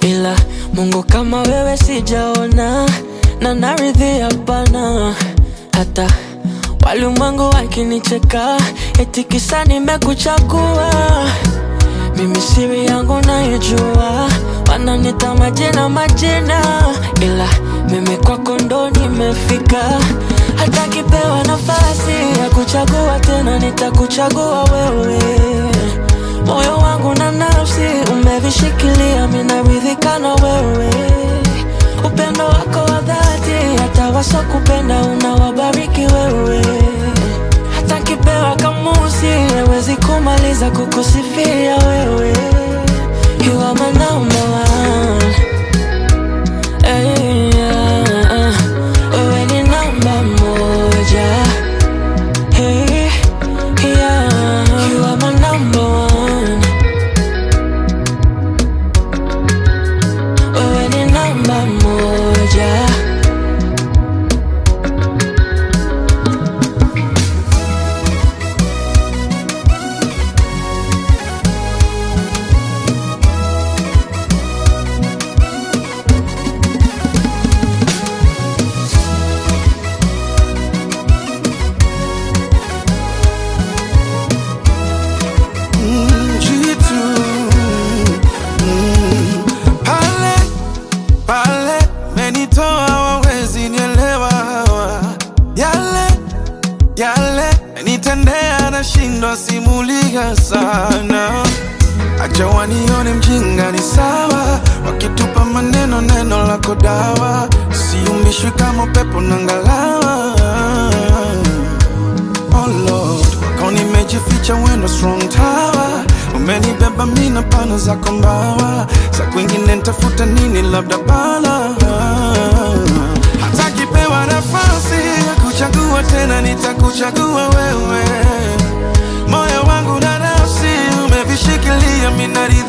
ila Mungu kama wewe sijaona, na naridhi hapana. Hata walimwengu wakinicheka, eti kisa nimekuchagua mimi siri yangu naijua, wananita majina majina, ila mimi kwako ndo nimefika. Hata kipewa nafasi ya kuchagua tena, nitakuchagua wewe. Moyo wangu na nafsi umevishikilia, minaridhika na wewe. Upendo wako wa dhati, hata wasokupenda unawabariki wewe. Hata kipewa kamusi hawezi kumaliza kukusifia wewe. You are my number one. Hey, yeah. Wewe ni namba moja. Hey, yeah. You are my number one. Wewe ni namba moja. jitu mm. pale pale menitoa wawezi nielewa hawa yale yale nitendea nashindwa simulia sana acha wanione mjinga ni sawa wakitupa maneno neno lako dawa siumbishwi kama upepo na ngalawa Oh Lord, kwako nimejificha wendo strong tower umenibeba mina pana zako mbawa za kwingine ntafuta nini labda bala hata kipewa nafasi ya kuchagua tena nitakuchagua wewe moyo wangu na nafsi umevishikilia minaridhi